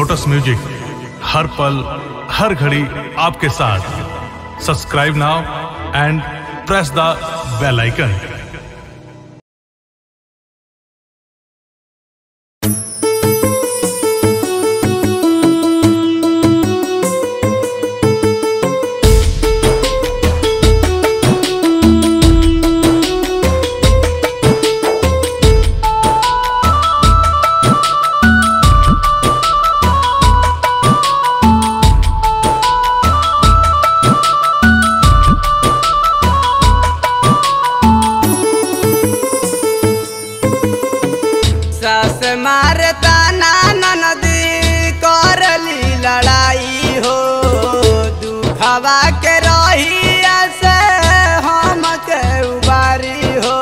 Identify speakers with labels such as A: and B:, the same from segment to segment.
A: lotus music हर पल हर घड़ी आपके साथ subscribe now and press the bell icon
B: सास मारता नाना नदी करली लड़ाई हो दुखवा के रही से हम के उबारी हो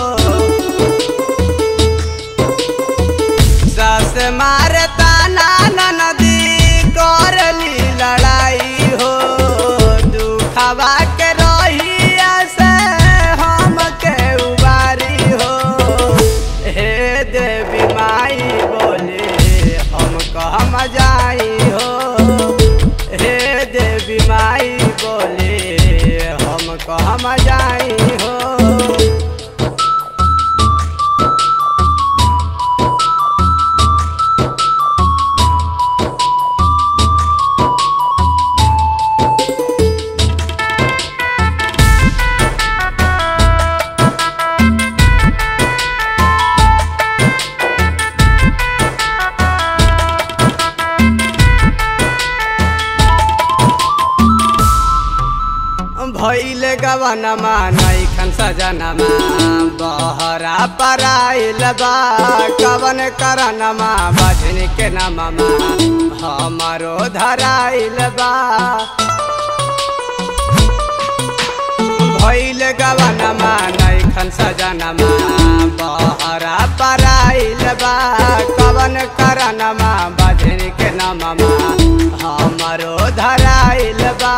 B: सास मारता नाना नदी करली लड़ाई हो दुखवा के रही से हम के उबारी हो हे देवी माई बोले हम कहम जाई हो हे देवी माई बोले हम कहम जाई हो भैल गवनमा नैखन सजनमा बहरा पराइल बा कवन करनमा बजन के नममा हमारो धराइल बा भैल गवनमा नैखन सजनमा बहरा पराइल बा कवन करनमा बजन के नममा हमारो धराइल बा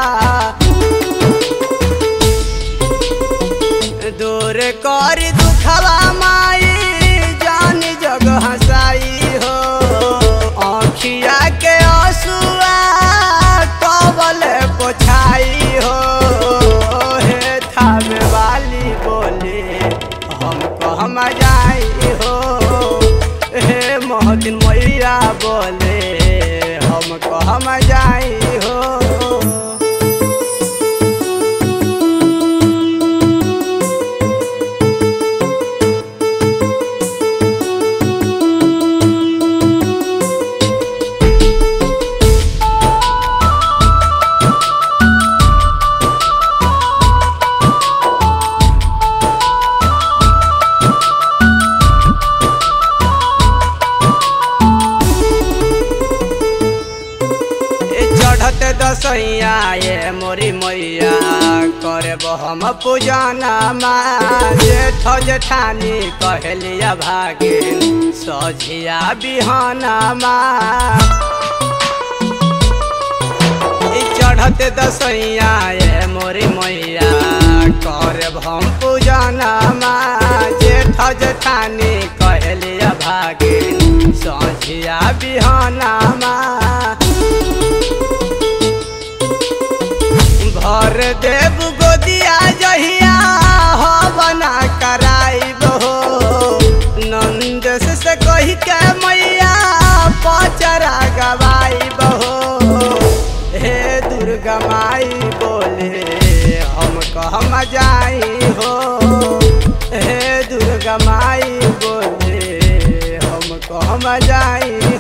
B: दूर कर दुखवा माई जान जग हंसाई हो आँखिया के आंसुआ कबल पोछाई हो हे थामे वाली बोले हम कहम जाई हो हे मोहदिन मैया बोले हम कहम जाई हो ए चढ़त दसैया ये मोरी मैया करब हम पूजना माँ जेठ जेठानी कहलिया भागिन सझिया बिहाना माँ ई चढ़त दसैया ये मोरी मैया करब हम पूजना माँ जेठ जेठानी कहलिया भागिन सझिया बिहाना माँ भर देव गोदिया जहिया हो बना कराइब हो नंद से कही के मैया पचरा गवाइब हो हे दुर्गा माई बोले हम कहम जाई हो हे दुर्गा माई बोले हम कहम जाई